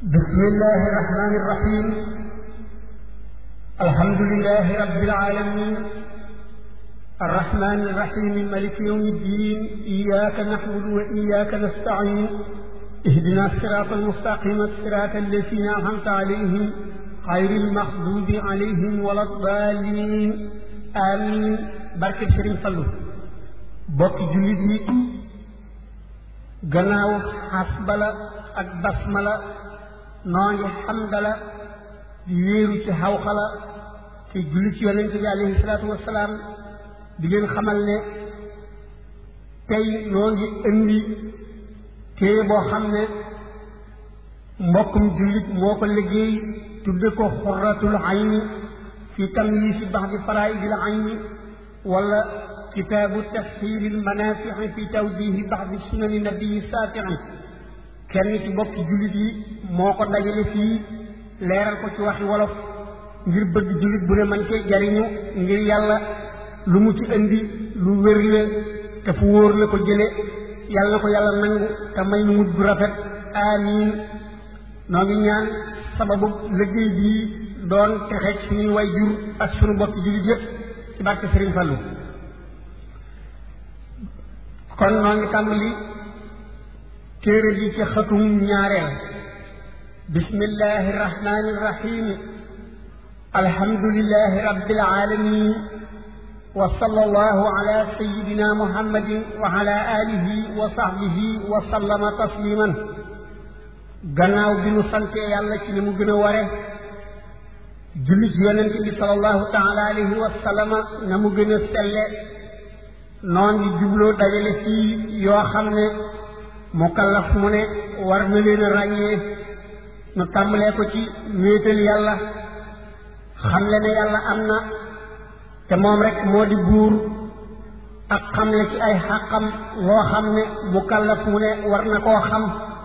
بسم الله الرحمن الرحيم الحمد لله رب العالمين الرحمن الرحيم ملك يوم الدين إياك نحمد وإياك نستعين اهدنا الصراط المستقيم الصراط الذين أنعمت عليهم غير المغضوب عليهم ولا الضالين آمين barke Sëriñ Fallu bokki jullit yi gannaaw xasbala ak basmala noo ngi xamdala di wéeru ci xawxala te julli ci yonent bi alayhi salaatu wasalaam di leen xamal ne tey noo ngi indi téere boo xam ne mbokkum jullit moo ko liggéey tudde ko xurratul ayni fi tamyiisi baxdi faraa'idil ayni wala kitaabu tafsiiril manaafi'i fi tawdiihi baxdi sunani nabii saafi'i kenn ci bokki jullit yi moo ko dajale fii leeral ko ci waxi wolof ngir bëgg jullit bu ne man cee jariñu ngir yàlla lu mu ci indi lu wér la te fu wóor la ko jële yàlla na ko yàlla nangu te may nu mujj gu rafet amiin noo ngi ñaan sababu liggéey bii doon texe suñuy way jur ak suñu bokki jullit yépp ci barke Sëriñ Fallu kon noo ngi tàmbali téere bi ci xatum ñaareel bismillahi irrahmani irrahim alhamdulilahi rabbil alamin wa sallallahu ala sayidina muhammadin wa ala alihi wa sahbihi wa sallama tasliman gannaaw bi nu santee yàlla ci ni mu gën a ware julli ci yonent bi sallallahu taala alayhi wa sallama na mu gën a selle noon ngi jubloo dajale fii yoo xam ne mukallaf mu ne war na leen a ràññee nu tàmbalee ko ci wéetal yàlla xamle ne yàlla am na te moom rek moo di buur ak xamle ci ay xàqam loo xam ne mukallaf mu ne war na koo xam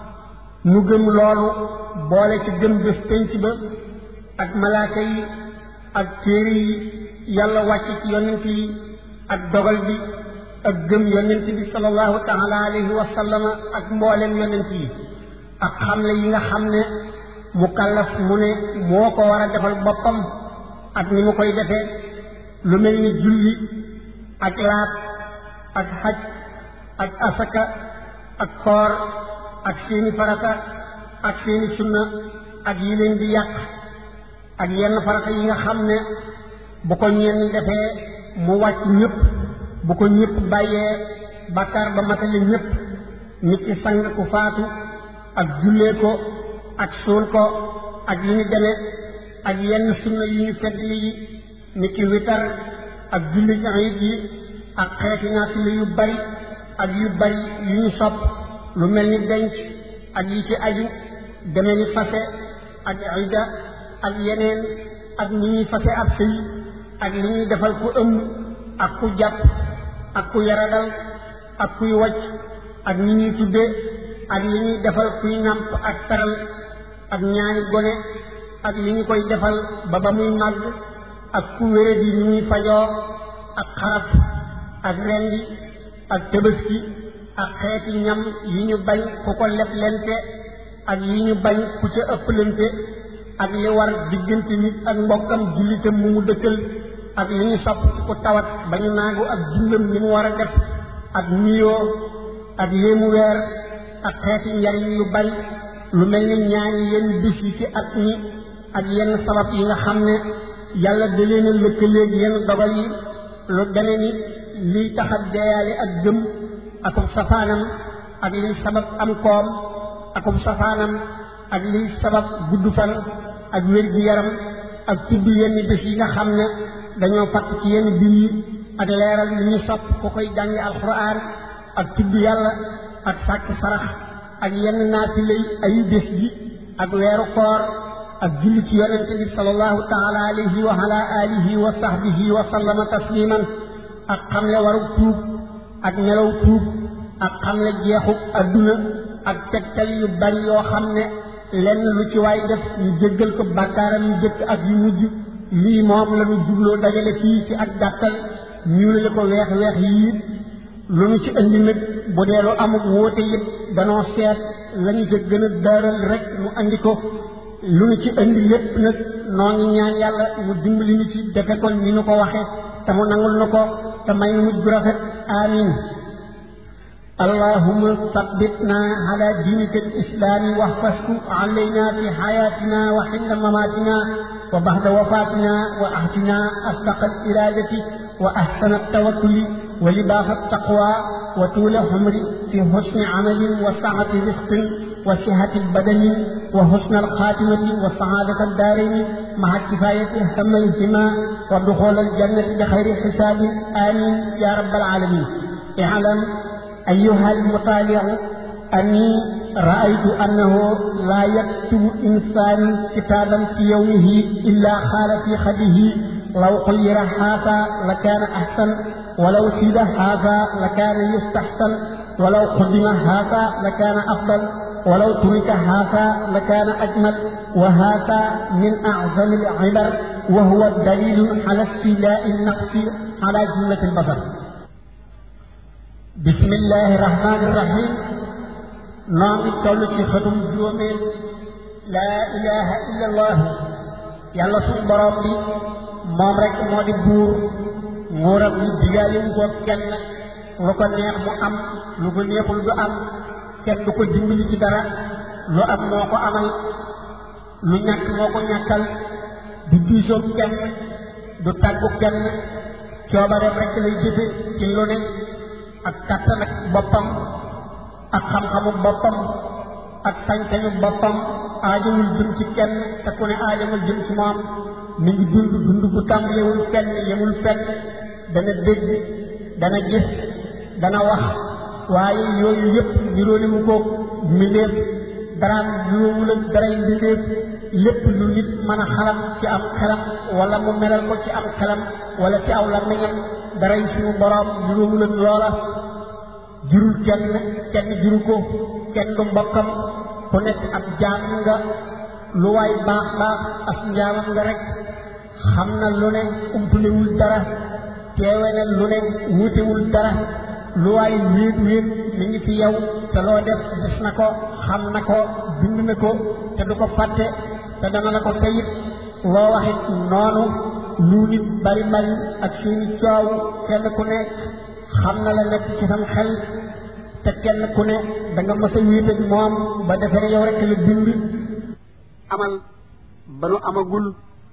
mu gëm loolu boole ci gëm bés pénc ba ak malaaka yi ak téere yi yàlla wàcc ci yonent yi ak dogal bi ak gëm yonent bi sallallahu taala alayhi wa sallama ak mboolem yonent yi ak xamle yi nga xam ne mukallaf mu ne moo ko war a defal boppam ak ni mu koy defee lu mel ni julli ak laat ak xaj ak asaka ak koor ak seeni farata ak seeni sunna ak yi leen di yàq ak yenn farata yi nga xam ne bu ko ñenn defee mu wàcc ñëpp bu ko ñëpp bàyyee bàkkaar ba matale ñëpp nit ki sang ku faatu ak jullee ko ak suul ko ak yi ñu demee ak yenn sunna yu ñu feddli yi nit ki witar ak julli iid yi ak xeeti naafila yu bari ak yu bari yu ñu sopp lu mel ni denc ak yi ci aju deme ni fase ak ida ak yeneen ak ni ñuy fase ab sëy ak li ñuy defal ku ëmb ak ku jàpp ak ku yaradal ak kuy wacc ak ñi ñuy tudde ak li ñuy defal kuy nàmp ak taral ak ñaani gone ak li ñu koy defal ba ba muy màgg ak ku wére di ni ñuy fajoo ak xaraf ak rendi ak tëbaski ak xeeti ñam yi ñu bañ ku ko leb lente ak yi ñu bañ ku ca ëpplante ak li war diggante nit ak mbokkam jullitam mu mu dëkkal ak li ñu sopp ci ku tawat ba ñu naagu ak dundam li mu war a def ak nuyoo ak yéemu weer ak xeeti njariñ yu bari lu mel ni ñaani yenn bis yi ci at mi ak yenn sabab yi nga xam ne yàlla da leen a lëkkaleeg yenn dogal yi lu deme ni liy tax a deeyaale ak gëm akum safaanam ak liy sabab am koom akum safaanam ak liy sabab gudd fan ak wér gi yaram ak tudd yenn bés yi nga xam ne dañoo fatt ci yenn biir yi ak leeral li ñu sopp ku koy jàngi alxuraan ak tudd yàlla ak sàkk sarax ak yenn naafila ayu bés yi ak weeru koor ak julli ci yonente bi sallallahu taala alayhi wa ala alihi wa sahbihi wa sallama tasliman ak xamle waru tuub ak nelaw tuub ak xamle jeexu adduna ak tegtal yu bari yoo xam ne lenn lu ci waay def ñu jéggal ko bàkkaaram yu jëkk ak yu mujj lii moom la ñu jubloo dajale fii ci ak gàttal ñuulale ko weex weex yii lu ñu ci indi nag bu dee lu amuk wóote it danoo seet lañu ca gën a daaral rek mu andi ko lu ñu ci indi lépp nag noo ngi ñaan yàlla mu dimbali ñu ci defe ko ni ñu ko waxe te mu nangul nu ko te may nu mujj bu rafet amin اللهم ثبتنا على دينك الإسلام واحفظه علينا في حياتنا وحين مماتنا وبعد وفاتنا وأهدنا أصدق الإرادة وأحسن التوكل ولباس التقوى وطول عمر في حسن عمل وسعة رزق وصحة البدن وحسن الخاتمة وسعادة الدارين مع كفاية هميهما ودخول الجنة بخير حساب آمين يا رب العالمين اعلم أيها المطالع أني رأيت أنه لا يكتب إنسان كتابا في يومه إلا خال في خده لو خير هذا لكان أحسن ولو سيد هذا لكان يستحسن ولو قدم هذا لكان أفضل ولو ترك هذا لكان أجمل وهذا من أعظم العبر وهو الدليل على استيلاء النقص على جملة البصر بسم الله الرحمن الرحيم نعم تولي في ختم جومين لا إله إلا الله يلا سن borom bi moom rek moo di buur nguuram yi digaale wu ko kenn lu ko neex mu am lu ko neexul du am kenn du ko dimbali ci dara lu am moo ko amal lu ñàkk moo ko ñàkkal du diisoo kenn du tàggu kenn coobareem rek lay jëfe ci lu ne ak kàttan ak boppam ak xam-xamu boppam ak sañ-sañu boppam aajowul jëm ci kenn te ku ne aajowul jëm ci moom mi ngi dund dund bu tàmbalewul fenn yemul fenn dana dégg dana gis dana wax waaye yooyu yëpp niroole wu ko mbindeef daraam niroowul ak daray mbindeef lépp lu nit mën a xalam ci am xelam wala mu melal ko ci am xelam wala ci aw làmmiñam daray suñu boroom niroowul ak loola jurul kenn kenn juru ko kenn du mbokkam ku nekk ab jaam nga lu waay baax baax as njaamam nga rek xam na lu ne umpalewul dara teewe na lu ne wuutewul dara lu waay wéet wéet mi ngi fi yow te loo def gis na ko xam na ko bind na ko te du ko fàtte te dana la ko tayit loo waxit noonu lu nit bari bari ak seeni coow kenn ku nekk xam na la nekk ci sam xel te kenn ku ne da nga mës a wéet ak moom ba defee yow rek la bind amal ba nu amagul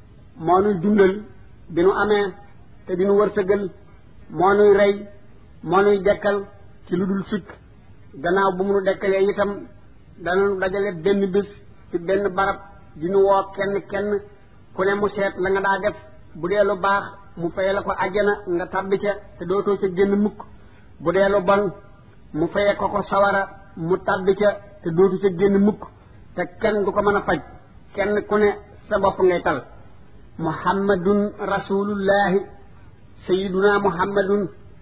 moo nuy dundal bi nu amee te di nu wërsëgal moo nuy rey moo nuy dekkal ci lu dul sikk gannaaw bu mu nu dekkalee itam dana nu dajale benn bés ci benn barab di nu woo kenn kenn ku ne mu seet la nga daa def bu dee lu baax mu faye la ko àjjana nga tàbbi ca te dootoo ca génn mukk bu dee lu bon mu faye ko ko sawara mu tàbbi ca te dootu ca génn mukk te kenn du ko mën a faj kenn ku ne sa bopp ngay tal muhammadun rasulullahi sayiduna muhammadun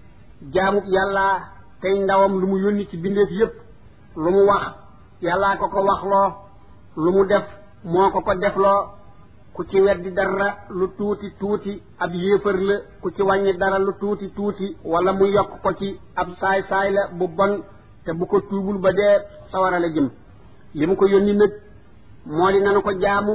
jaamub yàlla tey ndawam lu mu yónni ci bindeef yépp lu mu wax yàllaa ko ko waxloo lu mu def moo ko ko defloo ku ci weddi dara lu tuuti tuuti ab yéefar la ku ci wàññi dara lu tuuti tuuti wala mu yokk ko ci ab saay saay la bu bon te bu ko tuubul ba dee sawara la jëm li mu ko yónni nag moo di nanu ko jaamu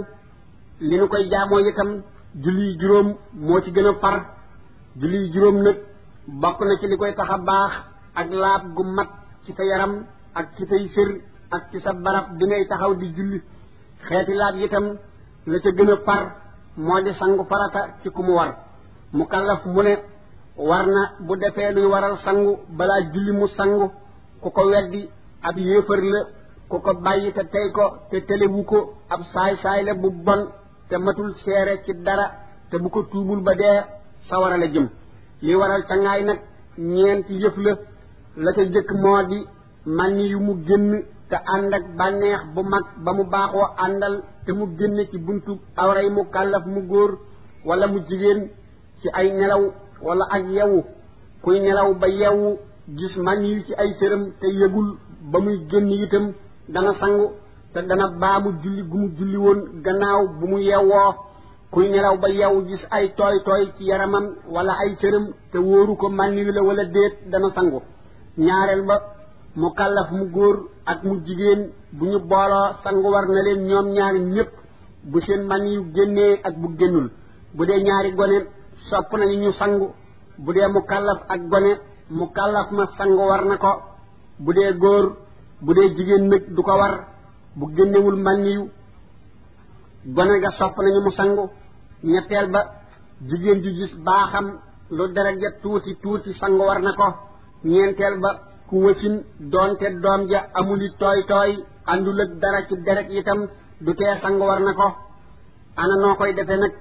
li nu koy jaamoo itam julli juróom moo ci gën a far julli juróom nag bokk na ci li koy tax a baax ak laab gu mat ci sa yaram ak ci say sër ak ci sa barab bi ngay taxaw di julli xeeti laab itam la ca gën a far moo di sangu farata ci ku mu war mu kallaf mu ne war na bu defee luy waral sangu balaa julli mu sangu ku ko weddi ab yéefar la ku ko bàyyi te tey ko te telewu ko ab saay saay la bu bon te matul seere ci dara te bu ko tuubul ba dee sawara la jëm li waral cangaay nag ñeenti yëf la la ca jëkk moo di man yu mu génn te ànd ak bànneex bu mag ba mu baaxoo àndal te mu génn ci buntu awray mu kàllaf mu góor wala mu jigéen ci ay nelaw wala ak yewu kuy nelaw ba yewu gis man yu ci ay sëram te yëgul ba muy génn itam dana sangu te dana baamu julli gu mu julli woon gannaaw bu mu yewwoo kuy nelaw ba yewu gis ay tooy tooy ci yaramam wala ay cëram te wóoru ko mànniyu la wala déet dana sangu ñaareel ba mu kàllaf mu góor ak mu jigéen bu ñu booloo sangu war na leen ñoom ñaari ñépp bu seen man yu génnee ak bu génnul bu dee ñaari gone sopp nañu ñu sangu bu dee mu kàllaf ak gone mu kàllaf ma sangu war na ko bu dee góor bu dee jigéen nag du ko war bu génnewul man yu gone ga sopp nañu mu sangu ñetteel ba jigéen ju gis baaxam lu deret ja tuuti tuuti sangu war na ko ñeenteel ba ku wësin doonte doom ja amuli tooy tooy àndul ak dara ci deret itam du tee sangu war na ko ana noo koy defe nag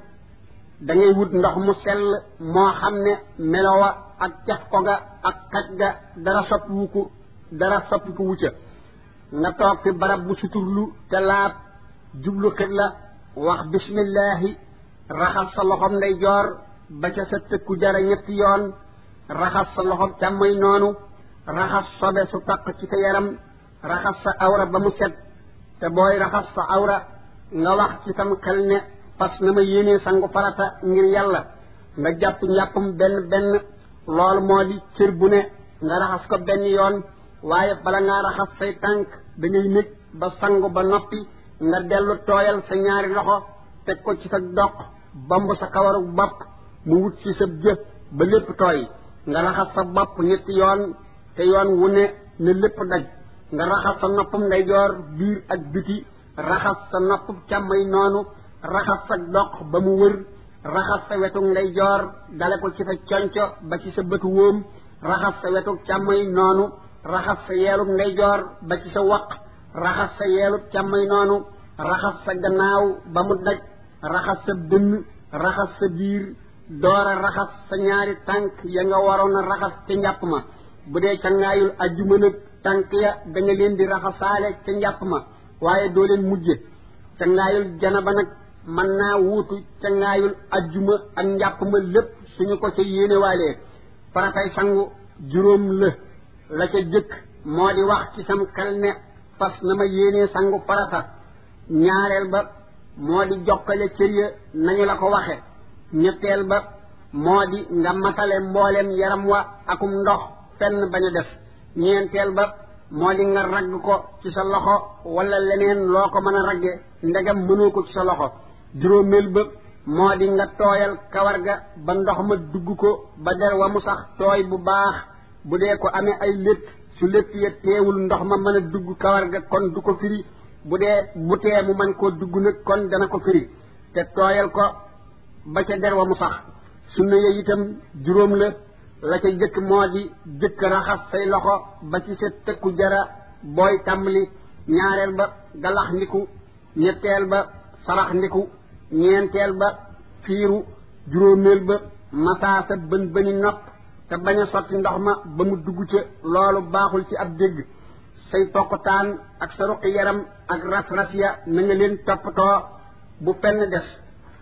da ngay wut ndox mu sell moo xam ne melowa ak caf ko ga ak xaj ga dara soppiwu ko dara soppi ko wucca nga toog fi barab bu suturlu te laab jublu xibla wax bismillahi raxas sa loxom ndeyjoor ba ca sa tëkku jara ñetti yoon raxas sa loxom càmmoy noonu raxas sobe su taq ci sa yaram raxas sa awra ba mu set te booy raxas sa awra nga wax ci sam xel ne fas na ma yéenee sangu farata ngir yàlla nga jàpp njàppum benn benn loolu moo di cër bu ne nga raxas ko benn yoon waaye bala ngaa raxas say tànk da ngay nekk ba sangu ba noppi nga dellu tooyal sa ñaari loxo teg ko ci sa doq bomb sa kawaru bopp mu wut ci sa jë ba lépp tooy nga raxas sa bopp ñetti yoon te yoon wu ne ne lépp daj nga raxas sa noppum ndeyjoor biir ak biti raxas sa noppum càmmay noonu raxas sa doq ba mu wër raxas sa wetu ndeyjoor dale ko ci sa conco ba ci sa bëtu wóom raxas sa wetu càmmay noonu raxas sa yeelub ndeyjoor ba ci sa waq raxas sa yeelub càmmay noonu raxas sa gannaaw ba mu daj raxas sa dënn raxas sa biir door a raxas sa ñaari tànk ya nga waroon a raxas ca njàpp ma bu dee cangaayul ajjuma nag tànk ya da nga leen di raxasaale ca njàpp ma waaye doo leen mujje cangaayul janaba nag mën naa wuutu cangaayul ajjuma ak njàpp ma lépp suñu ko ca yéenewaalee faratay sangu juróom la la ca jëkk moo di wax ci sam xel ne fas na ma yéenee sangu farata ñaareel ba moo di jokkale cër ya nañu la ko waxe ñetteel ba moo di nga matale mboolem yaram wa akum ndox fenn bañ a def ñeenteel ba moo di nga ragg ko ci sa loxo wala leneen loo ko mën a ragge ndegam mënoo ko ci sa loxo juróomeel ba moo di nga tooyal kawar ga ba ndox ma dugg ko ba der wa mu sax tooy bu baax bu dee ko amee ay létt su létt ya teewul ndox ma mën a dugg kawar ga kon du ko firi bu dee bu tee mu mën koo dugg nag kon dana ko firi te tooyal ko ba ca der wa mu sax sunna ya itam juróom la la ca jëkk moo di jëkk raxas say loxo ba ci sa tëkku jara booy tàmbali ñaareel ba galax ndiku ñetteel ba sarax ndiku ñeenteel ba fiiru juróomeel ba masaa sa bën bëni nopp te bañ a sotti ndox ma ba mu dugg ca loolu baaxul ci ab dégg say tokktaan ak sa ruqi yaram ak ras-ras ya na nga leen toppatoo bu fenn des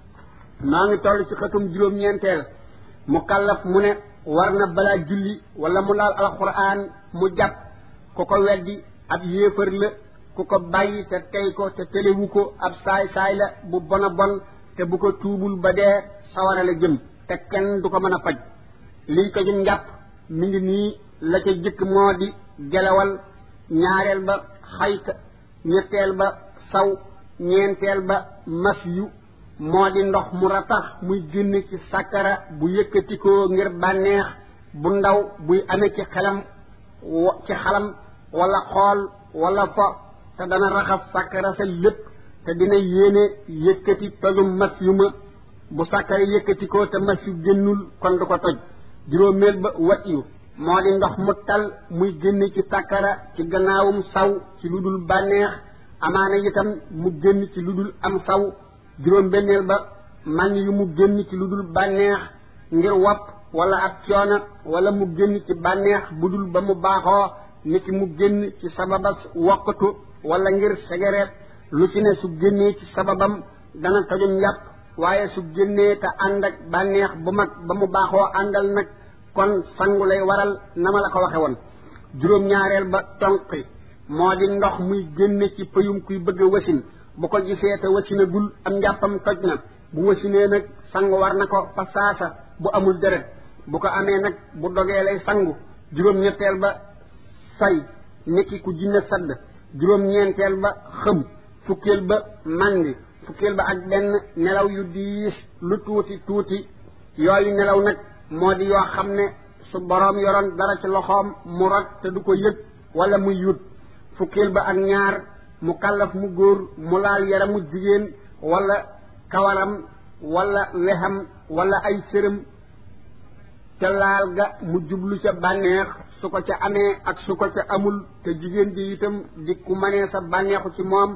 maa ngi toll ci xëtum juróom-ñeenteel mu kallaf mu ne war na balaa julli wala mu laal alquran mu jàpp ku ko weddi ab yéefar la ku ko bàyyi te tey ko te telewu ko ab saay-saay la bu bon a bon te bu ko tuubul ba dee sawara la jëm te kenn du ko mën a faj liy ko jum njàpp mi ngi nii la ca jëkk moo di gelawal ñaareel ba xayta ñetteel ba saw ñeenteel ba mas yu moo di ndox mu ratax muy génn ci sàkkara bu yëkkatikoo ngir bànneex bu ndaw buy amee ci xelam ci xalam wala xool wala fo te dana raxas sàkkara sa lépp te dina yéene yëkkati tojum mas yu ma bu sàkkara yëkkatikoo te mas yu génnul kon du ko toj juróomeel ba wat yu moo di ndox mu tal muy génn ci sàkkara ci gannaawum saw ci lu dul bànneex amaana itam mu génn ci lu dul am saw juróom benneel ba man yu mu génn ci lu dul bànneex ngir wopp wala ab coono wala mu génn ci bànneex bu dul ba mu baaxoo niki mu génn ci sababas wokkatu wala ngir segereet lu ci ne su génnee ci sababam dana tojum njàpp waaye su génnee te ànd ak bànneex bu mag ba mu baaxoo àndal nag kon sangu lay waral na ma la ko waxe woon juróom-ñaareel ba tonqi moo di ndox muy génne ci pëyum kuy bëgg a wasin bu ko gisee te wasinagul am njàppam toj na bu wasinee nag sangu war na ko fa saasa bu amul deret bu ko amee nag bu dogee lay sangu juróom-ñetteel ba say niki ku jinne sadd juróom-ñeenteel ba xëm fukkeel ba màndi fukkeel ba ak benn nelaw yu diis lu tuuti tuuti yooyu nelaw nag moo di yoo xam ne su boroom yoroon dara ci loxoom mu rot te du ko yëg wala muy yut fukkeel ba ak ñaar mu kàllaf mu góor mu laal yaramu jigéen wala kawaram wala wexam wala ay sërëm ca laal ga mu jublu ca bànneex su ko ca amee ak su ko ca amul te jigéen ji itam di ku mënee sa bànneexu ci moom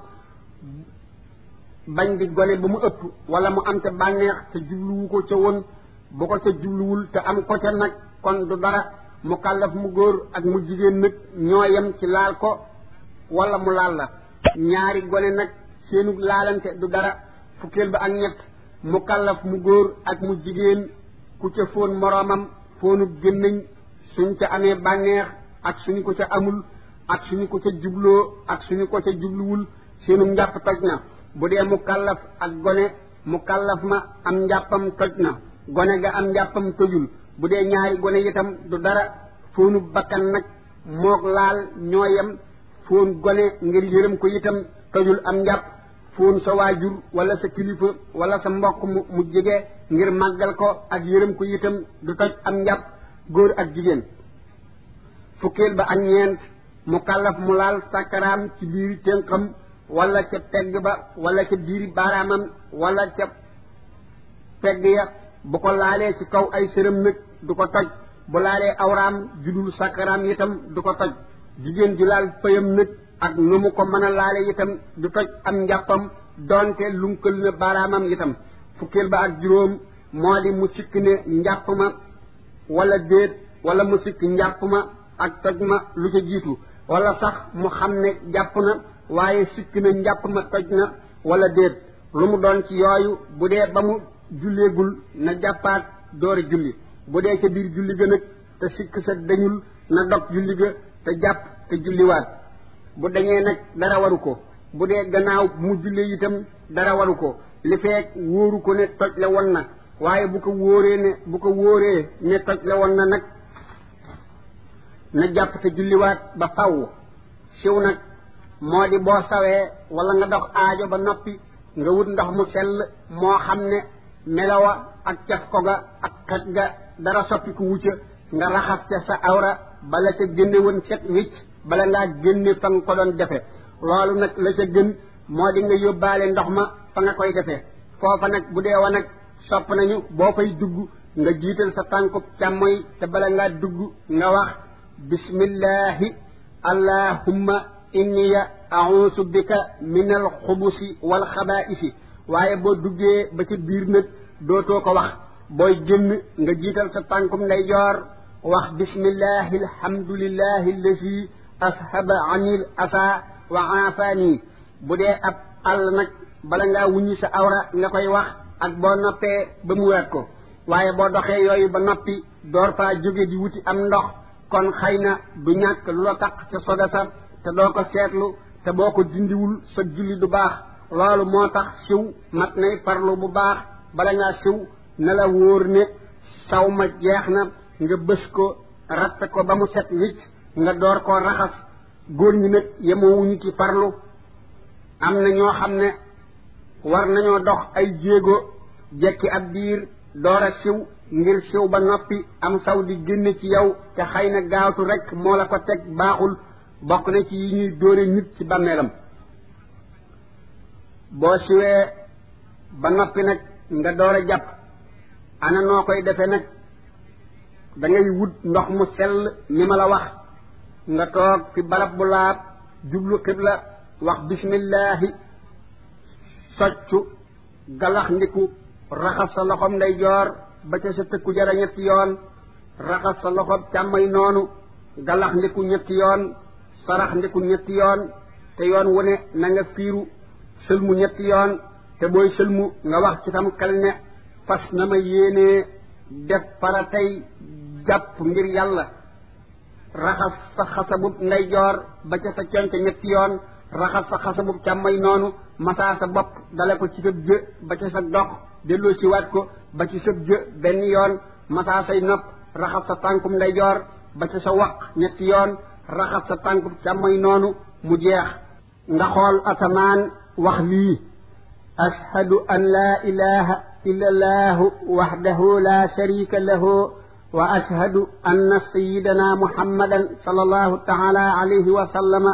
bañ di gone ba mu ëpp wala mu am ca bànneex te jubluwu ko ca woon bu ko ca jubluwul te am ko ca nag kon du dara mu kàllaf mu góor ak mu jigéen nag ñoo yem ci laal ko wala mu laal la ñaari gone nag seenu laalante du dara fukkeel ba ak ñett mu kàllaf mu góor ak mu jigéen ku ca fóon moroomam fóonu gémmiñ suñ ca amee bànneex ak suñu ko ca amul ak suñu ko ca jubloo ak suñu ko ca jubluwul seenu njàpp toj na bu dee mu kàllaf ak gone mu kàllaf ma am njàppam toj na gone ga am njàppam tojul bu dee ñaari gone itam du dara fóonu bakkan nag moog laal ñoo yem fóon gone ngir yërëm ko itam tojul am njàpp fóon sa waajur wala sa kilifa wala sa mbokk mu mu jege ngir màggal ko ak yërëm ko itam du toj am njàpp góor ak jigéen fukkeel ba ak ñeent mu kàllaf mu laal sàkkaraam ci biiri tënkam wala ca pegg ba wala ca biiri baaraamam wala ca pegg ya bu ko laalee ci kaw ay sërëm nag du ko toj bu laalee awraam judul sàkkaraam itam du ko toj jigéen ju laal pëyam nag ak nu mu ko mën a laale itam du toj am njàppam doonte lunkal na baaraamam itam fukkeel ba ak juróom moo di mu sikk ne njàpp ma wala déet wala mu sikk njàpp ma ak toj ma lu ca jiitu wala sax mu xam ne jàpp na waaye sikk na njàpp ma toj na wala déet lu mu doon ci yooyu bu dee ba mu julleegul na jàppaat doori julli bu dee ca biir julli ga nag te sikk sa dañul na dog julli ga te jàpp te julliwaat bu dañee nag dara waru ko bu dee gannaaw mu jullee itam dara waru ko li feek wóoru ko ne toj la won na waaye bu ko wóoree ne bu ko wóoree ne toj la won na nag na jàpp te julliwaat ba faw siw nag moo di boo sawee wala nga dox aajo ba noppi nga wut ndox mu sell moo xam ne melawa ak caf ko ga ak xet ga dara soppi ku wucca nga raxas ca sa awra bala ca génne woon set wicc bala ngaa génne fa nga ko doon defe loolu nag la ca gën moo di nga yóbbaale ndox ma fa nga koy defee foofa nag bu dee wa nag sopp nañu boo fay dugg nga jiital sa tànkub càmmoy te bala ngaa dugg nga wax bismillahi allahumma inniya a'uusu bika min alxubusi wal xabaa'isi waaye boo duggee ba ca biir nag dootoo ko wax booy génn nga jiital sa tànkum ndeyjoor wax bismillahi alhamdulillahi allazi ashaba anil asa wa aafani bu dee ab àll nag bala ngaa wuññi sa awra nga koy wax ak boo noppee ba mu waat ko waaye boo doxee yooyu ba noppi door faa jóge di wuti am ndox kon xëy na du ñàkk lu la taq ca soga sa te doo ko seetlu te boo ko dindiwul sa julli du baax loolu moo tax siw mat nay farlu bu baax bala ngaa siw na la wóor ne saw ma jeex na nga bës ko ratte ko ba mu set wicc nga door koo raxas góor ñi nag yemoowuñu ci farlu am na ñoo xam ne war nañoo dox ay jéego jekki ab diir door a siw ngir siw ba noppi am saw di génne ci yow te xëy na gaawtu rek moo la ko teg baaxul bokk na ci yi ñuy dóore nit ci bàmmeelam boo siwee ba noppi nag nga door a jàpp ana noo koy defe nag da ngay wut ndox mu sell ni ma la wax nga toog fi barab bu laab jublu xibla wax bismillahi soccu galax ndiku raxas sa loxom ndeyjoor ba ca sa tëkku jara ñetti yoon raxas sa loxom càmmay noonu galax ndiku ñetti yoon sarax ndiku ñetti yoon te yoon wu ne na nga fiiru sëlmu ñetti yoon te booy sëlmu nga wax ci sam xel ne fas na ma yéenee def para tey jàpp ngir yàlla raxas sa xasabub ndeyjoor ba ca sa conc ñetti yoon raxas sa xasabub càmmay noonu masaa sa bopp dale ko ci sëb jë ba ca sa dox delloo si waat ko ba ci sëb jë benn yoon masaa say nopp raxas sa tànkum ndeyjoor ba ca sa waq ñetti yoon raxas sa tànk càmmoñ noonu mu jeex nga xool asamaan wax lii ashhadu an laa ilaha illa allahu waxdahu la sharika lahu wa ashhadu anna sayidana muhammadan sallallahu taala alayhi wa sallama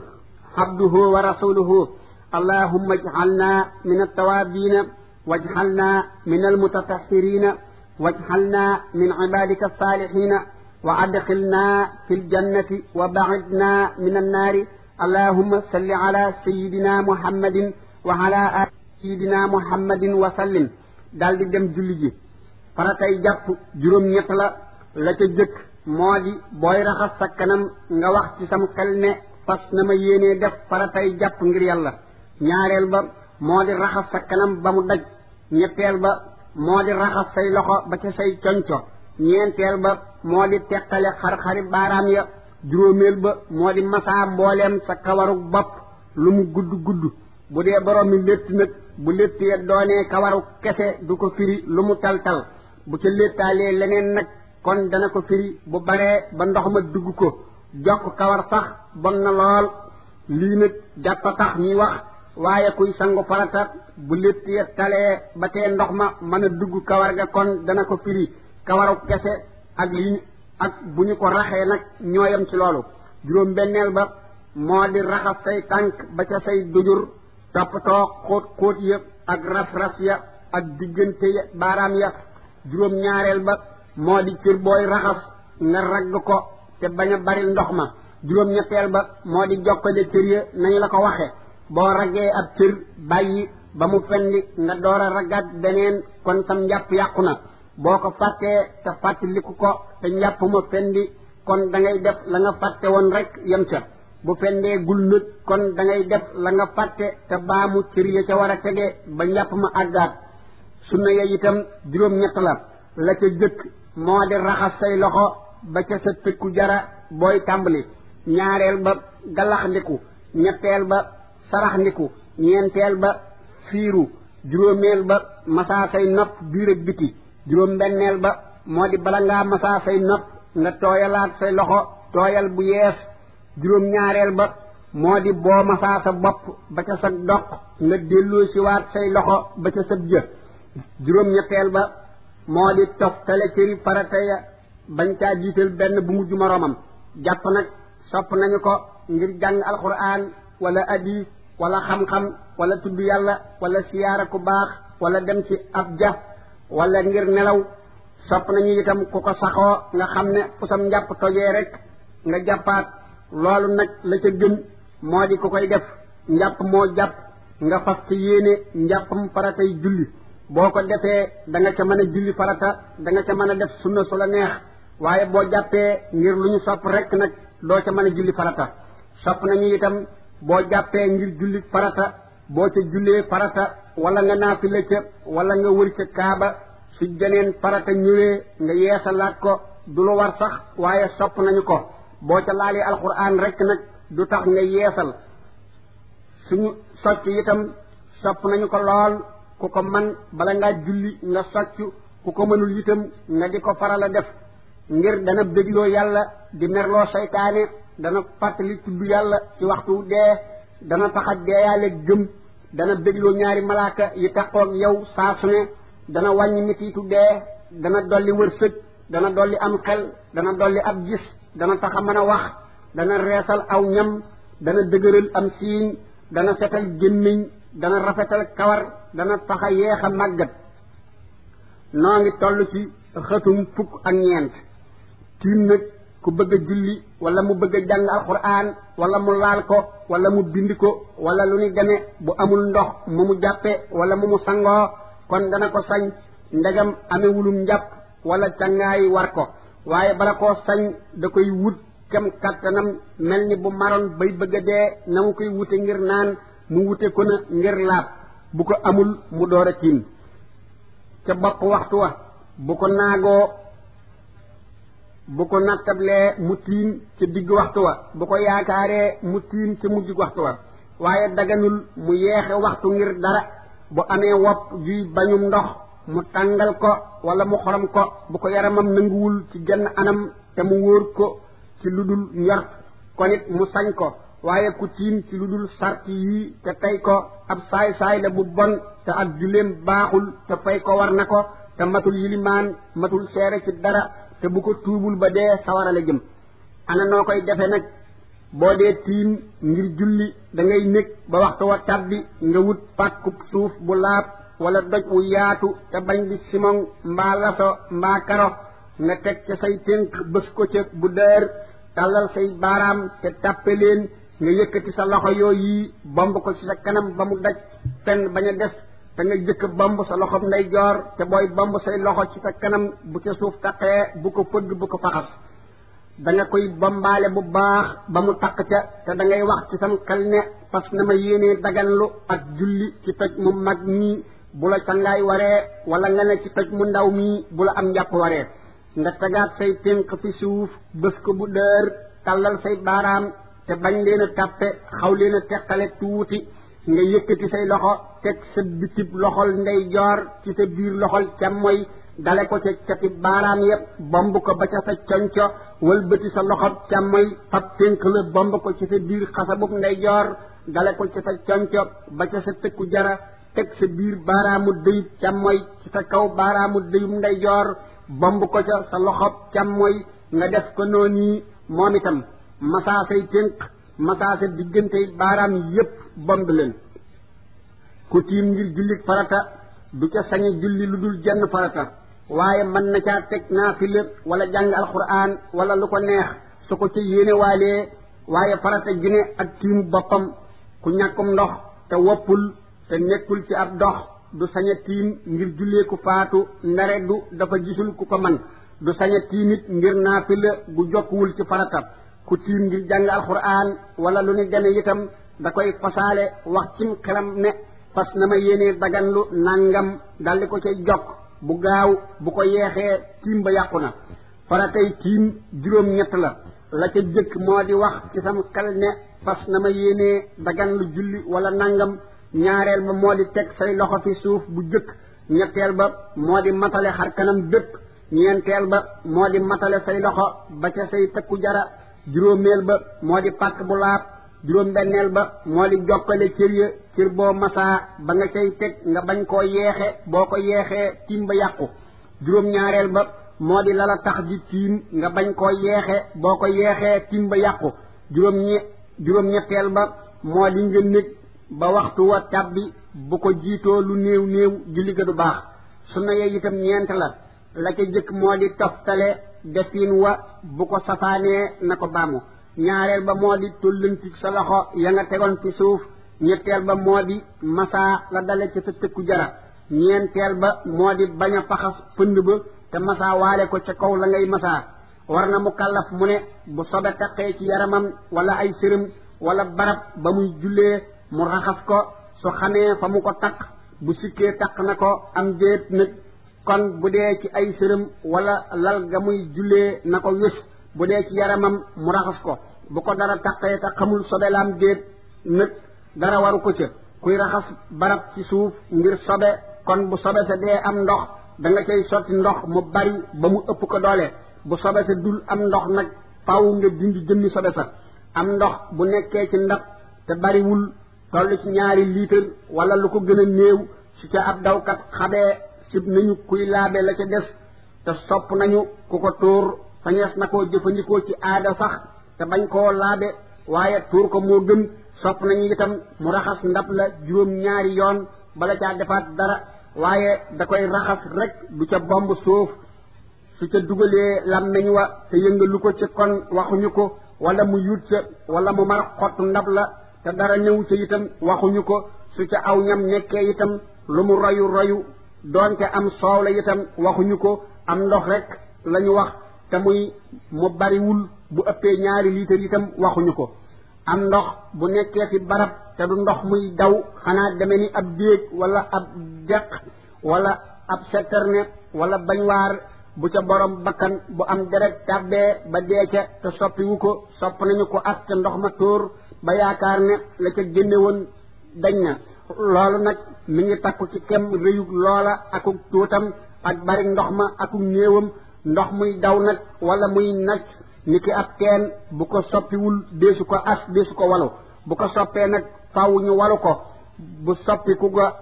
abduhu wa rasuluhu allahumma ij'alna min altawaabina waj'alna min almutatahhirina waj'alna min ibadika alsalihina wa adxilna fi ljannati wa bacidna min annaari allahumma salli ala sayidina muhammadin wa ala ali sayidina muhammadin wa sallim daal di dem julli ji faratay jàpp juróom-ñett la la ca jëkk moo di booy raxas sa kanam nga wax ci sam xel ne fas na ma yéenee def faratay jàpp ngir yàlla ñaareel ba moo di raxas sa kanam ba mu daj ñetteel ba moo di raxas say loxo ba ca say conco ñeenteel ba moo di teqale xar-xari baaraam ya juróomeel ba moo di masaa mbooleem sa kawaru bopp lu mu gudd gudd bu dee borom mi létt nag bu létt ya doonee kawaru kese du ko firi lu mu tal-tal bu ca léttaalee leneen nag kon dana ko firi bu baree ba ndox ma dugg ko jokk kawar sax bon na lool lii nag jàppa tax ñuy wax waaye kuy sangu farata bu létt ya talee ba tee ndox ma mën a dugg kawar ga kon dana ko firi kawaru kese ak li ak bu ñu ko raxee nag ñooyam ci loolu juróom benneel ba moo di raxas say tànk ba ca say dujur toppatoo xóot xóot ya ak ras-ras ya ak diggante ya baaraam ya juróom ñaareel ba moo di cër booy raxas nga ragg ko te bañ a bari ndox ma juróom ñetteel ba moo di jokkale cër ya nañu la ko waxe boo raggee ab cër bàyyi ba mu fendi nga door a raggaat beneen kon sam njàpp yàqu na boo ko fàttee te fàttaliku ko te njàpp ma fendi kon da ngay def la nga fàtte woon rek yem ca bu fendee gul nag kon da ngay def la nga fàtte te baamu cër ya ca war a tege ba njàpp ma àggaat sunna ya itam juróom-ñett la la ca jëkk moo di raxas say loxo ba ca sa tëkku jara booy tàmbali ñaareel ba galax ndiku ñetteel ba sarax ndiku ñeenteel ba fiiru juróomeel ba masaa say nopp biir ak biti juróom benneel ba moo di bala ngaa masaa say nopp nga tooyalaat say loxo tooyal bu yees juróom ñaareel ba moo di boo masaa sa bopp ba ca sa doq nga delloo si waat say loxo ba ca sa jë juróom ñetteel ba moo di toftale cëri farata ya bañ caa jiital benn bu mujj moroomam jàpp nag sopp nañu ko ngir jàng alquran wala hadis wala xam-xam wala tudd yàlla wala siyaara ku baax wala dem ci ab ja wala ngir nelaw sopp nañu itam ku ko saxoo nga xam ne fu sam njàpp tojee rek nga jàppaat loolu nag la ca gën moo di ku koy def njàpp moo jàpp nga fas ci yéene njàppam faratay julli boo ko defee da nga ca mën a julli farata da nga ca mën a def sunna su la neex waaye boo jàppee ngir lu ñu sopp rek nag doo ca mën a julli farata sopp nañu itam boo jàppee ngir julli farata boo ca jullee farata wala nga naafila ca wala nga wër ca kaaba su jeneen farata ñëwee nga yeesalaat ko du lu war sax waaye sopp nañu ko boo ca laalee alquran rek nag du tax nga yeesal suñu socc itam sopp nañu ko lool ku ko man bala ngaa julli nga socc ku ko mënul itam nga di ko faral a def ngir dana bégloo yàlla di merloo seytaane dana fàttali tudd yàlla ci waxtu dee dana taxa deeyaale gëm dana bégloo ñaari malaaka yi taxoog yow saa su ne dana wàññi mitiitu dee dana dolli wërsëg dana dolli am xel dana dolli ab gis dana tax a mën a wax dana reesal aw ñam dana dëgëral am siiñ dana setal gémmiñ dana rafetal kawar dana tax a yeex a màggat noo ngi toll ci xëtum fukk ak ñeent tiim nag ku bëgg a julli wala mu bëgg a jàng alquran wala mu laal ko wala mu bind ko wala lu ni demee bu amul ndox mu mu jàppe wala mu mu sangoo kon dana ko sañ ndegam amewulum njàpp wala cangaay war ko waaye bala koo sañ da koy wut kem kattanam mel ni bu maroon bay bëgg a dee na mu koy wute ngir naan mu wute ko na ngir laab bu ko amul mu door a tiim ca bopp waxtu wa bu ko naagoo bu ko nattablee mu tiim ca digg waxtu wa bu ko yaakaaree mu tiim ca mujj waxtu wa waaye daganul mu yeexe waxtu ngir dara bu amee wopp juy bañum ndox mu tàngal ko wala mu xorom ko bu ko yaramam nanguwul ci genn anam te mu wóor ko ci lu dul njort kon it mu sañ ko waaye ku tiim ci lu dul sart yii te tey ko ab saay-saay la bu bon te ak julleem baaxul te fay ko war na ko te matul yilimaan matul seere ci dara te bu ko tuubul ba dee sawara la jëm ana noo koy defe nag boo dee tiim ngir julli da ngay nekk ba waxtu wa tàbbi nga wut pàkkub suuf bu laab wala doj wu yaatu te bañ di simon mbaa laso mbaa karo nga teg ca say tënk bës ko ca bu dër tàllal say baaraam te tàppe leen nga yëkkati sa loxo yooyu bomb ko ci sa kanam ba mu daj fenn bañ a des te nga jëkk bomb sa loxo ndeyjoor te booy bomb say loxo ci sa kanam bu ca suuf taqee bu ko fëgg bu ko faxas da nga koy bombaale bu baax ba mu taq ca te da ngay wax ci sam xel ne fas na ma yéenee daganlu ak julli ci toj mu mag mii bu la cangaay waree wala nga ne ci toj mu ndaw mii bu la am njàpp waree nga tegaat say tënk fi suuf bës ko bu dër tàllal say baaraam te bañ leen a tàppe xaw leen a teqale tuuti nga yëkkati say loxo teg sa bitib loxol ndeyjoor ci sa biir loxol càmmoy dale ko ca cati baaraam yépp bomb ko ba ca sa conco wëlbati sa loxo càmmoy fab tënk la bomb ko ci sa biir xasabub ndeyjoor dale ko ca sa conco ba ca sa tëkku jara teg sa biir baaraamu dëyub càmmoy ci sa kaw baaraamu dëyub ndeyjoor bomb ko ca sa loxo càmmoy nga def ko noonu moom itam masaa say tënk masaa sa diggante baaraam yépp bomb leen ku tiim ngir jullit farata du ca sañe julli lu dul jenn farata waaye mën na caa teg naafila wala jàng alquran wala lu ko neex su ko ca yéene waalee waaye farata ju ne ak tiimu boppam ku ñàkkum ndox te woppul te nekkul ci ab dox du saña tiim ngir jullee ku faatu ndare du dafa gisul ku ko man du saña tiimit ngir naafila gu jokkuwul ci farata ku tiim ngir jàng alquran wala lu ni deme itam da koy fasaale wax cim xelam ne fas na ma yéenee daganlu nangam daldi ko cay jokk bu gaaw bu ko yeexee tiim ba yàqu na faratay tiim juróom ñett la la ca jëkk moo di wax ci sam xel ne fas na ma yéenee daganlu julli wala nangam ñaareel ba moo di teg say loxo fi suuf bu jëkk ñetteel ba moo di matale xar kanam bépp ñeenteel ba moo di matale say loxo ba ca say tëkku jara juróomeel ba moo di pàkk bu laab juróom benneel ba moo di jokkale cër ya cër boo masaa ba nga cay teg nga bañ koo yeexe boo ko yeexee tiim ba yàqu juróom ñaareel ba moo di lala tax ji tiim nga bañ koo yeexe boo ko yeexee tiim ba yàqu juróom ñe juróom ñetteel ba moo di nga nekk ba waxtu wa tàbbi bu ko jiitoo lu néew néew julli ga du baax sunna yee itam ñeent la la ca jëkk moo di toftale defin wa bu ko safaanee na ko baamu ñaareel ba moo di tollanti sa loxo ya nga tegoon ci suuf ñetteel ba moo di masaa la dale ci sa tëkku jara ñeenteel ba moo di bañ a faxas pënd ba te masaa waale ko ca kaw la ngay masaa war na mu kàllaf mu ne bu sobe taqee ci yaramam wala ay sërëm wala barab ba muy jullee mu raxas ko su xamee fa mu ko taq bu sikkee taq na ko am déet nag kon bu dee ci ay sërëm wala lal ga muy jullee na ko wés bu dee ci yaramam mu raxas ko bu ko dara taqee te xamul sobe laam déet nag dara waru ko ca kuy raxas barab ci suuf ngir sobe kon bu sobe sa dee am ndox da nga cay sotti ndox mu bari ba mu ëpp ko doole bu sobe sa dul am ndox nag faaw nga dindi jëmmi sobe sa am ndox bu nekkee ci ndab te bariwul toll ci ñaari liitar wala lu ko gën a néew su ca ab dawkat xabee sib nañu kuy laabe la ca des te sopp nañu ku ko tuur sañees na koo jëfandikoo ci aada sax te bañ koo laabe waaye tuur ko moo gën sopp nañu itam mu raxas ndab la juróom ñaari yoon bala caa defaat dara waaye da koy raxas rek du ca bomb suuf su ca dugalee làmmeñ wa te yëngalu ko ci kon waxuñu ko wala mu yut ca wala mu mar xottu ndab la te dara ñëw ca itam waxuñu ko su ca aw ñam nekkee itam lu mu royu royu doonte am soow la itam waxuñu ko am ndox rek lañu wax te muy mu bariwul bu ëppee ñaari liitar itam waxuñu ko am ndox bu nekkee fi barab te du ndox muy daw xanaa deme ni ab déeg wala ab deq wala ab setterne wala bañwaar bu ca borom bakkan bu am deret tàbbee ba dee ca te soppiwu ko sopp nañu ko ak ca ndox ma tóor ba yaakaar ne la ca génne woon dañ na loolu nag mi ngi takku ci kem rëyug loola akuk tuutam ak bari ndox ma akuk néewam ndox muy daw nag wala muy nacc ni ki ab teen bu ko soppiwul deesu ko as deesu ko walu bu ko soppee nag faw ñu walu ko bu soppiku ga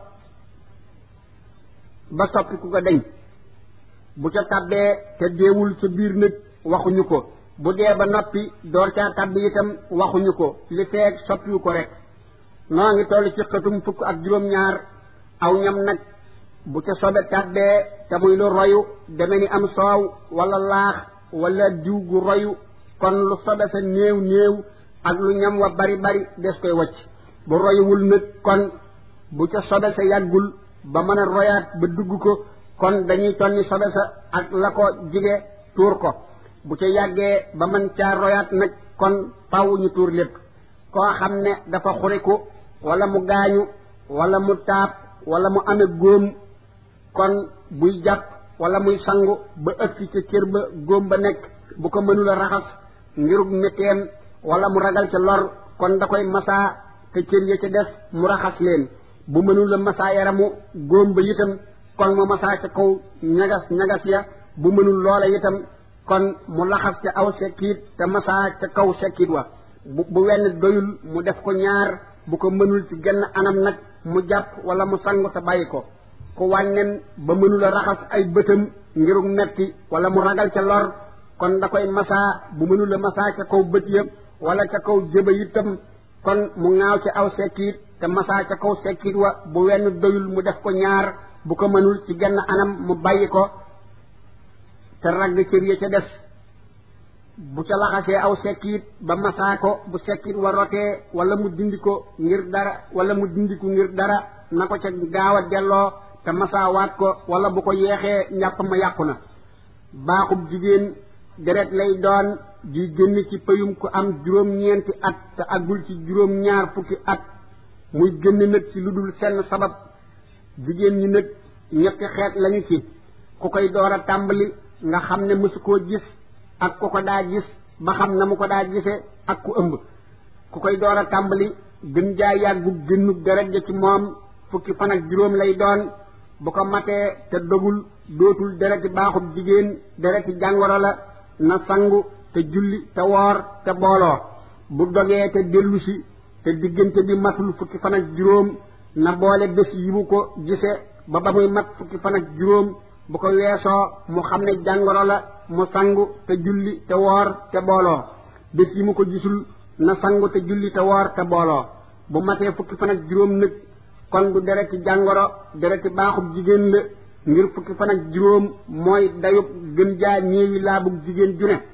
ba soppiku ga deñ bu ca tabbee te deewul ca biir nag waxuñu ko bu dee ba noppi door caa tabbi itam waxuñu ko li feeg soppiwu ko rek noo ngi toll ci xëtum fukk ak juróom-ñaar aw ñam nag bu ca sobe tabbee te muy lu royu deme ni am soow wala laax wala diw gu royu kon lu sobe sa néew néew ak lu ñam wa bari bari des koy wacc bu royuwul nag kon bu ca sobe sa yàggul ba mën a royaat ba dugg ko kon dañuy tonni sobe sa ak la ko jige tuur ko bu ca yàggee ba mën caa royaat nag kon faw ñu tuur lépp koo xam ne dafa xuriku wala mu gaañu wala mu taab wala mu ame góom kon buy jàpp wala muy sangu ba ëgsi ca cër ba góom ba nekk bu ko mënula raxas ngirug metteem wala mu ragal ca lor kon da koy masaa te cër ya ca des mu raxas leen bu mënula masaa yaramu góom ba itam kon mu masaa ca kaw ñagas ñagas ya bu mënul loola itam kon mu laxas ca aw sekkiit te masaa ca kaw sekkiit wa bu bu wenn doyul mu def ko ñaar bu ko mënul ci genn anam nag mu jàpp wala mu sangu te bàyyi ko ku wànnen ba mënula raxas ay bëtam ngirug metti wala mu ragal ca lor kon da koy masaa bu mënula masaa ca kaw bët ya wala ca kaw jëba itam kon mu ŋaaw ci aw sekkiit te masaa ca kaw sekkiit wa bu wenn doyul mu def ko ñaar bu ko mënul ci genn anam mu bàyyi ko te ragg cër ya ca des bu ca laxasee aw sekkiit ba masaa ko bu sekkiit wa rotee wala mu dindi ko ngir dara wala mu dindiku ngir dara na ko ca gaaw a delloo te masaawaat ko wala bu ko yeexee njàpp ma yàqu na baaxub jigéen deret lay doon di génn ci payum ku am juróom-ñeenti at te agul ci juróom-ñaar fukki at muy génn nag ci lu dul senn sabab jigéen ñi nag ñetti xeet lañu ci ku koy door a tàmbali nga xam ne mësu koo gis ak ku ko daa gis ba xam na mu ko daa gise ak ku ëmb ku koy door a tàmbali gën jaa yàggu génnu deret ja ci moom fukki fan ak juróom lay doon bu ko matee te dogul dootul dereti baaxub jigéen dereti jàngoro la na sangu te julli te woor te booloo bu dogee te dellusi te diggante bi matul fukki fan ak juróom na boole bés yi mu ko gise ba ba muy mat fukki fan ak juróom bu ko weesoo mu xam ne jàngoro la mu sangu te julli te woor te booloo bés yi mu ko gisul na sangu te julli te woor te booloo bu matee fukki fan ak juróom nag kon du dereti jàngoro dereti baaxub jigéen la ngir fukki fan ak juróom mooy dayub gën jaa ñeewi laabug jigéen ju ne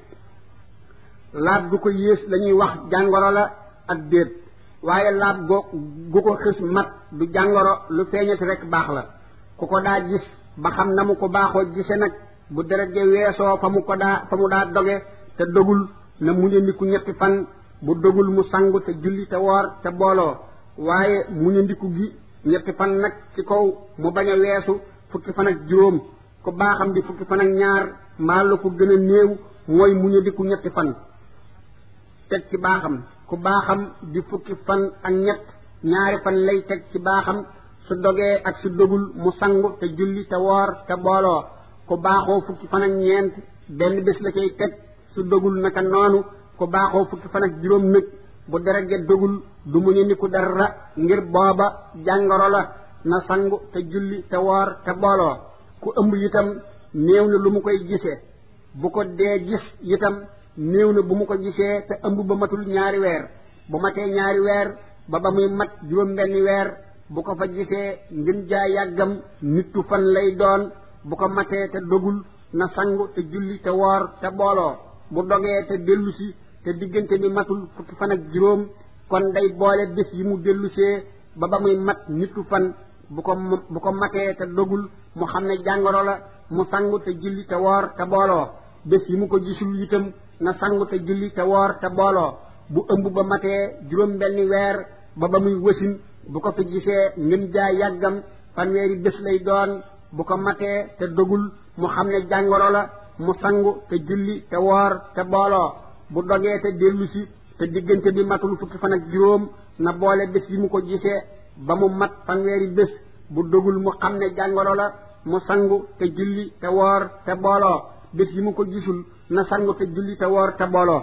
laab gu ko yées lañuy wax jàngoro la ak déet waaye laab go gu ko xis mat du jàngoro lu feeñati rek baax la ku ko daa gis ba xam na mu ko baaxoo gise nag bu deret ja weesoo fa mu ko daa fa mu daa doge te dogul na muñandiku ñetti fan bu dogul mu sangu te julli te woor te booloo waaye muñandiku gi ñetti fan nag ci kaw mu bañ a weesu fukki fan ak juróom ku baaxam di fukki fan ak ñaar mbaa la ko gën a néew mooy muñandiku ñetti fan teg ci baaxam ku baaxam di fukki fan ak ñett ñaari fan lay teg ci baaxam su dogee ak su dogul mu sangu te julli te woor te booloo ku baaxoo fukki fan ak ñeent benn bés la cay teg su dogul naka noonu ku baaxoo fukki fan ak juróom nag bu deret ja dogul du mu ni ku dara ngir booba jàngoro la na sangu te julli te woor te booloo ku ëmb itam néew na lu mu koy gisee bu ko dee gis itam néew na bu mu ko gisee te ëmb ba matul ñaari weer bu matee ñaari weer ba ba muy mat juróom benni weer bu ko fa gisee ngën jaa yàggam nittu fan lay doon bu ko matee te dogul na sangu te julli te woor te booloo bu dogee te dellusi te diggante bi matul fukki fan ak juróom kon day boole bés yi mu dellusee ba ba muy mat nittu fan bu ko bu ko matee te dogul mu xam ne jàngoro la mu sangu te julli te woor te booloo bés yi mu ko gisul itam na sangu te julli te woor te booloo bu ëmb ba matee juróom benni weer ba ba muy wësin bu ko fi gisee ngën jaa yàggam fanweeri bés lay doon bu ko matee te dogul mu xam ne jàngoro la mu sangu te julli te woor te booloo bu dogee te dellusi te diggante bi matul fukki fan ak juróom na boole bés yi mu ko gisee ba mu mat fanweeri bés bu dogul mu xam ne jàngoro la mu sangu te julli te woor te booloo bés yi mu ko gisul na sangu te julli te woor te booloo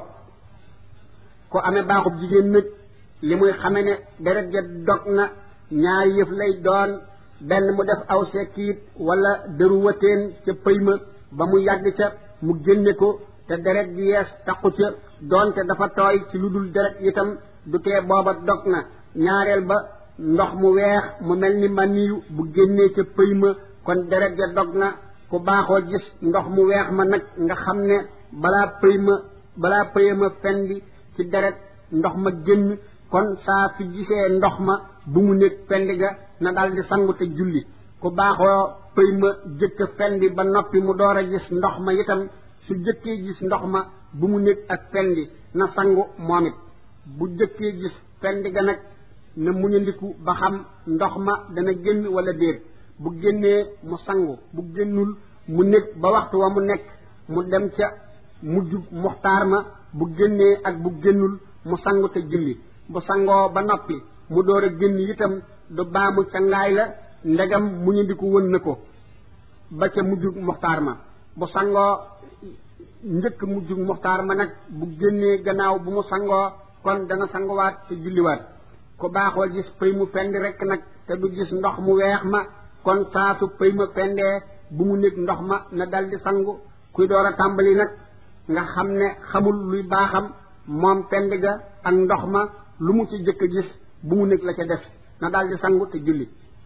ko amee baaxub jigéen nag li muy xame ne deret ja dog na ñaari yëf lay doon benn mu def aw sekkiit wala dëru wateen ca pëy ma ba mu yàgg ca mu génne ko te deret ji yees taqu ca doonte dafa tooy ci lu dul deret itam du tee booba dog na ñaareel ba ndox mu weex mu mel ni maniyu bu génnee ca pëy ma kon deret ja dog na ku baaxoo gis ndox mu weex ma nag nga xam ne balaa pëy ma balaa pëy ma fendi ci deret ndox ma génn kon saa fi gisee ndox ma bu mu nekk fendi ga na daldi sangu te julli ku baaxoo pëy ma jëkk fendi ba noppi mu door a gis ndox ma itam su jëkkee gis ndox ma bu mu nekk ak fendi na sangu moom it bu jëkkee gis fendi ga nag na muñandiku ba xam ndox ma dana génn wala déet bu génnee mu sangu bu génnul mu nekk ba waxtu wa mu nekk mu dem ca mujj muxtaar ma bu génnee ak bu génnul mu sangu te julli bu sangoo ba noppi mu door a génn itam du baamu ca ngaay la ndegam muñandiku wën na ko ba ca mujj muxtaar ma bu sangoo njëkk mujj muxtaar ma nag bu génnee gannaaw bu mu sangoo kon dana sanguwaat te julliwaat ku baaxoo gis pëy mu fendi rekk nag te du gis ndox mu weex ma kon saa su pëy ma fendee bu mu nekk ndox ma na daldi sangu kuy door a tàmbali nag nga xam ne xamul luy baaxam moom fend ga ak ndox ma lu mu ci jëkk a gis bu mu nekk la ca def na daldi sangu te julli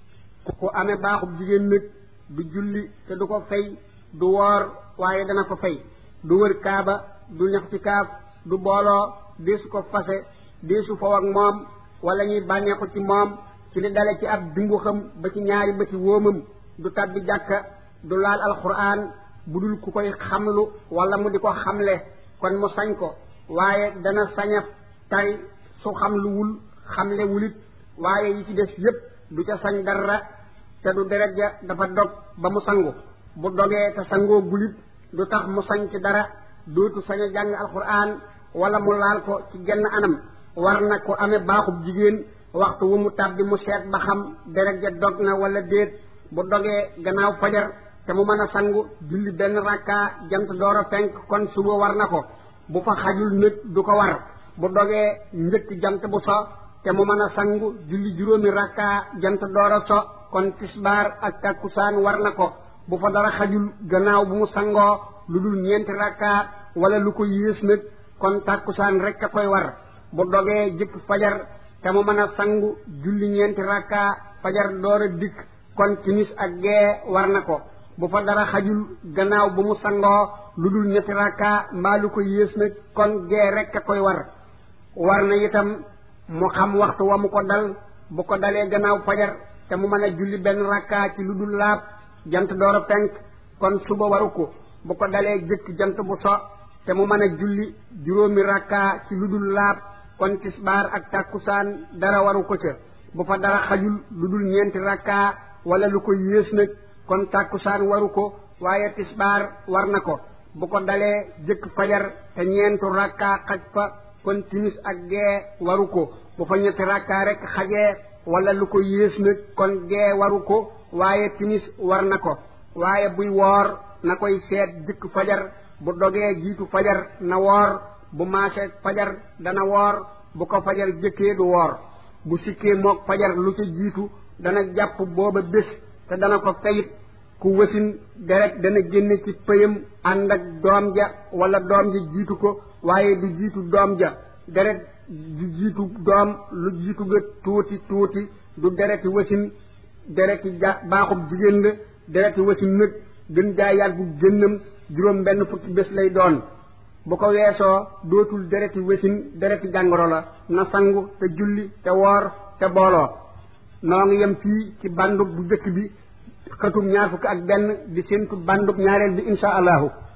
ku amee baaxub jigéen nag du julli te du ko fay du woor waaye dana ko fay du wër kaaba du ñax ci kaaf du booloo deesu ko fase deesu faw ak moom wala ñuy bànneexu ci moom ci li dale ci ab dungu xam ba ci ñaari bëti wóomam du tabbi jàkka du laal alquran bu dul ku koy xamlu wala mu di ko xamle kon mu sañ ko waaye dana saña tari su xamluwul xamle wulit waaye yi ci des yépp du ca sañ dara te du deret ja dafa dog ba mu sangu bu dogee te sangoo gulit du tax mu sañ ci dara dootu sañ a jàng alquran wala mu laal ko ci genn anam war na ko amee baaxub jigéen waxtu wu mu tàbbi mu seet ba xam deret ja dog na wala déet bu dogee gannaaw fajar te mu mën a sangu julli benn rakka jant door a fenk kon suba war na ko bu fa xajul nit du ko war bu dogee njëkk jant bu so te mu mën a sangu julli juróomi rakka jant door a so kon tisbaar ak takkusaan war na ko bu fa dara xajul gannaaw bu mu sangoo lu dul ñeenti rakka wala lu ko yées nag kon takkusaan rek a koy war bu dogee jëkk fajar te mu mën a sangu julli ñeenti rakka fajar door a dikk kon timis ak gee war na ko bu fa dara xajul gannaaw bu mu sangoo lu dul ñetti rakka mbaa lu ko yées nag kon gee rek a koy war war na itam mu xam waxtu wa mu ko dal bu ko dalee gannaaw fajar te mu mën a julli benn rakka ci lu dul laab jant door a fenk kon suba waru ko bu ko dalee jëkk jant bu so te mu mën a julli juróomi rakka ci lu dul laab kon tisbaar ak tàkkusaan dara waru ko ca bu fa dara xajul lu dul ñeenti rakka wala lu ko yées nag kon tàkkusaan waru ko waaye tisbaar war na ko bu ko dalee jëkk fajar te ñeentu rakka xaj fa kon timis ak gee waru ko bu fa ñetti rakka rek xajee wala lu ko yées nag kon gee waru ko waaye timis war na ko waaye buy woor na koy seet jëkk fajar bu dogee jiitu fajar na woor bu maasee fajar dana woor bu ko fajar jëkkee du woor bu sikkee mook fajar lu ca jiitu dana jàpp booba bés te dana ko fayit ku wasin deret dana génne ci pëyam ànd ak doom ja wala doom ja jiitu ko waaye du jiitu doom ja deret du jiitu doom lu jiitu ga tuuti tuuti du dereti wasin dereti ja baaxub jigéen la dereti wasin nag gën jaa yàggu génnam juróom benn fukki bés lay doon bu ko weesoo dootul dereti wasin dereti jàngoro la na sangu te julli te woor te booloo noo ngi yem fii ci bandub bu jëkk bi xëtum ñaar fukk ak benn di séentu bandub ñaareel bi insha allahu